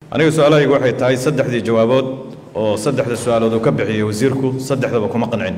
aniga su-aalahaygu waxay tahay saddexdii jawaabood oo saddexda su-aalood uu ka bixiyey wasiirku saddexdaba kuma qancin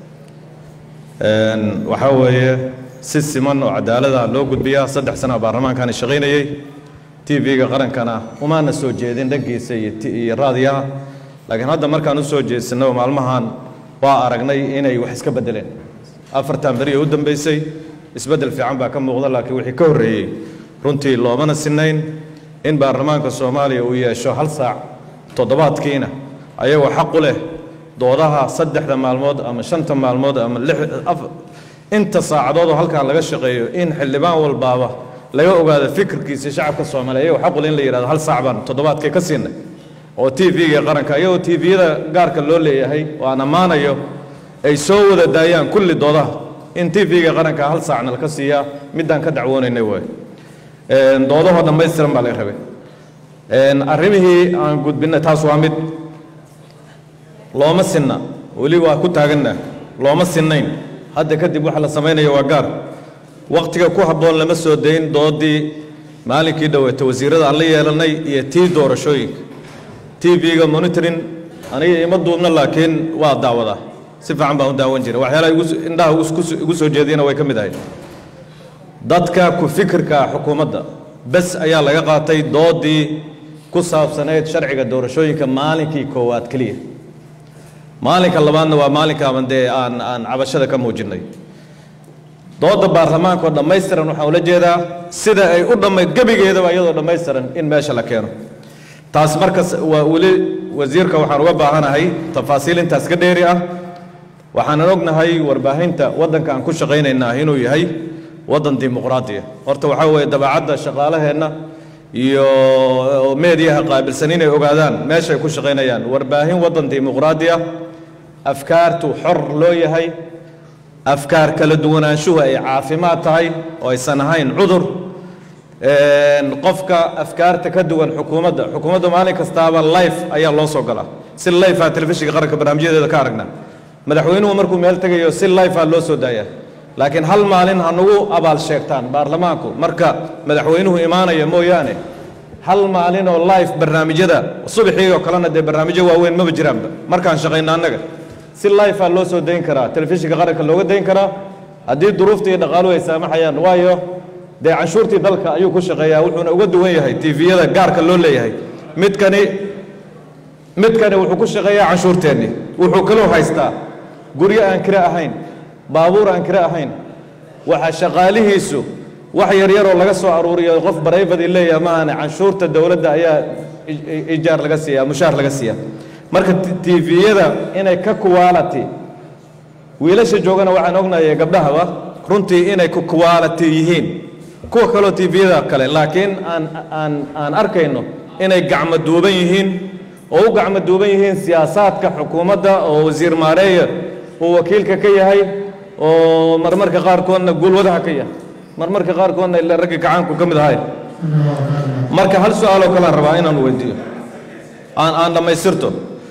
waxaa weeye si siman oo cadaalada loo gudbiyaa saddex sana baarlamaankaani shaqaynayey t v-ga qarankana umaana soo jeedin dhankiisa iyo raadiyaha laakiin hadda markaan u soo jeedsanay maalmahan waa aragnay inay wax iska beddeleen afartan beri oo u dambeysay isbeddel fiican baa ka muuqda laakiin wixii ka horreeyey runtii loomana sinayn in baarlamaanka soomaaliya uu yeesho hal saac toddobaadkiina ayagoo xaq u leh doodaha saddexda maalmood ama shanta maalmood ama inta saacadood oo halkan laga shaqeeyo in xildhibaan walbaaba laga ogaado fikirkiisa shacabka soomaaliya ayagoo xaq u leh in la yidhahdo hal saac baan toddobaadkii ka siinay oo t v-ga qaranka iyagoo t v-yada gaarka loo leeyahay oo aan ammaanayo ay soo wada daayaan kulli doodaha in t v-ga qaranka hal saacna laka siiyaa middaan ka dacwoonaynay waay doodahoo dhammaystiran baa laga rabay arrimihii aan gudbinay taas waa mid looma sinna weli waa ku taaganna looma sinnayn hadda kadib waxa la samaynayo waa gaar wakhtiga ku habboon lama soo dayn doodii maalinkii dhoweeta wasiirrada aan la yeelanay iyo tii doorashooyinka t v-ga monitoring aniga ima duubna laakiin waa daawadaa si fiican baan u daawan jiray waxyaalaha indhaha igu soo jeediyana way ka mid ahayd dadka ku fikirka xukuumadda bes ayaa laga qaatay doodii ku saabsanayd sharciga doorashooyinka maalinkii koowaad keliya maalinka labaadna waa maalinkaaba dee aan aan cabashada ka muujinnay dooda baarlamaanka oo dhammaystiran waxaan ula jeedaa sida ay u dhamma gebigeedaba iyadoo dhammaystiran in meesha la keeno taas markas waa weli wasiirka waxaan uga baahanahay tafaasiil intaas ka dheeri ah waxaanan ognahay warbaahinta waddanka aan ku shaqaynaynaa inuu yahay waddan dimuqraadiya horta waxaa weeye dabeecadda shaqaalaheenna iyo meediyaha qaabilsan inay ogaadaan meeshay ku shaqaynayaan warbaahin waddan dimuqraadiya afkaartu xor loo yahay afkaar kala duwanaanshuhu ay caafimaad tahay oo aysan ahayn cudur qofka afkaarta ka duwan xukuumadda xukuumadda maalin kastaaba life ayaa loo soo galaa si life ah telefishinka qaranka barnaamijyadeeda ka aragna madaxweynuhu markuu meel tegayo si life ah loo soo daaya laakiin hal maalin ha nagu abaal sheegtaan baarlamaanku marka madaxweynuhu imaanaya mooyaane hal maalin oo life barnaamijyada subaxii oo kalena dee barnaamijyo waaweyn maba jiraanba markaan shaqayna annaga si life ah loo soo dayn karaa telefishinka qaranka looga dayn karaa haddii duruufta iyo dhaqaaluhu ay saamaxayaan waayo dee canshuurtii dalka ayuu ku shaqeeyaa wuxuuna uga duwan yahay tviyada gaarka loo leeyahay midkani midkani wuxuu ku shaqeeyaa canshuurteennii wuxuu kaloo haystaa guryo aan kire ahayn baabuur aan kire ahayn waxa shaqaalihiisu wax yaryaroo laga soo aruuriyo qof barayfadii leeyahay maahane canshuurta dowladda ayaa ijaar laga siiyaa mushaar laga siiyaa marka tviyada inay ka quality wiilasha joogana waxaan ognahay gabdhahaba runtii inay ku quality yihiin kuwa kaloo tviyada kale laakiin aan aan aan arkayno inay gacmo duuban yihiin oo u gacmo duuban yihiin siyaasaadka xukuumadda oo wasiir maareeya uu wakiilka ka yahay oo marmarka qaarkoodna guulwadaha ka yahay marmarka qaarkoodna ila ragga gacaanku ka mid ahay marka hal su-aaloo kalean rabaa inaan weydiiyo aan aan dhammaystirto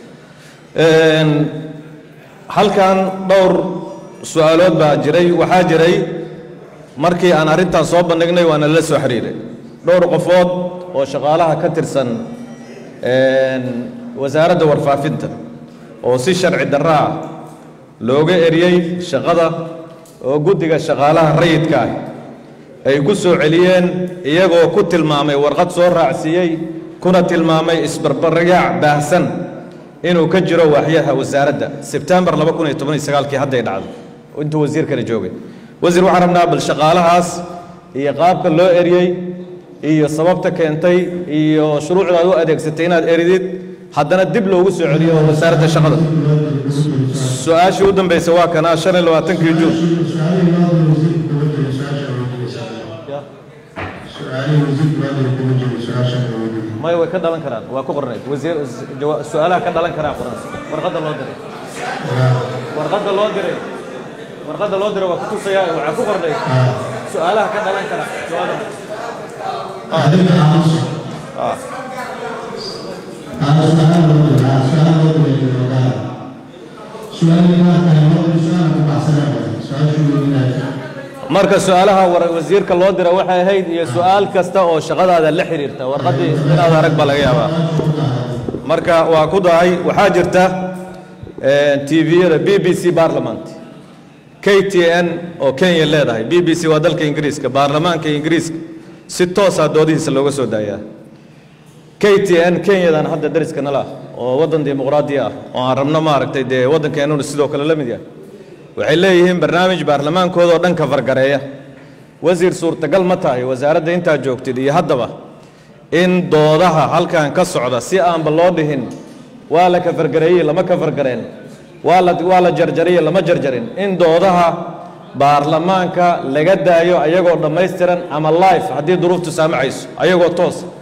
halkan dhowr su-aalood baa jiray waxaa jiray markii aan arrintan soo bandhignay waana la soo xiriiray dhowr qofood oo shaqaalaha ka tirsan wasaaradda warfaafinta oo si sharci darro ah looga eriyey shaqada oo guddiga shaqaalaha rayidka ah ay ku soo celiyeen iyagoo ku tilmaamay warqad soo raacsiiyey kuna tilmaamay isbarbaragaac baahsan inuu ka jiro waaxyaha wasaaradda sebtembar kii hadday dhacdo intuu wasiirkana joogay wasiir waxaan rabnaa bal shaqaalahaas iyo qaabka loo eriyey iyo sababta keentay iyo shuruucdaad u adeegsatay inaad eridid haddana dib loogu soo celiyo wasaaradda shaqada su-aashii u dambaysa waa kana shan iyo labaatankii juun maya way ka dhalan karaan waa ku qornayd wasiir su-aalaha ka dhalan karaa qoran warqadda loo diray warqadda loo diray warqadda loo diray waa kutusaya waxaa ku qornayd su-aalaha ka dhalan kara jawaabana marka su-aalaha war- wasiirka loo dira waxay ahayd iyo su-aal kasta oo shaqadaada la xiriirta warqaddii inaad arag baa laga yaabaa marka waa ku dahay waxaa jirta tviyada b b c parliament k t n oo kenya leedahay b b c waa dalka ingiriiska baarlamaanka ingiriiska si toosaa doodihiisa looga soo daayaa k t n kenyadan hadda dariska nala ah oo waddan dimuqraadi ah oo aan rabno maaragtay dee waddankeenuna sidoo kale la mid yahay waxay leeyihiin barnaamij baarlamaankooda oo dhan ka fargareeya wasiir suurtagal ma tahay wasaaradda intaa joogtid iyo haddaba in doodaha halkan ka socda si aanba loo dhihin waa la ka fargareeyey lama ka fargareen waa la waa la jarjariye lama jarjarin in doodaha baarlamaanka laga daayo ayagoo dhammaystiran ama life haddii duruuftu saamacayso ayagoo toos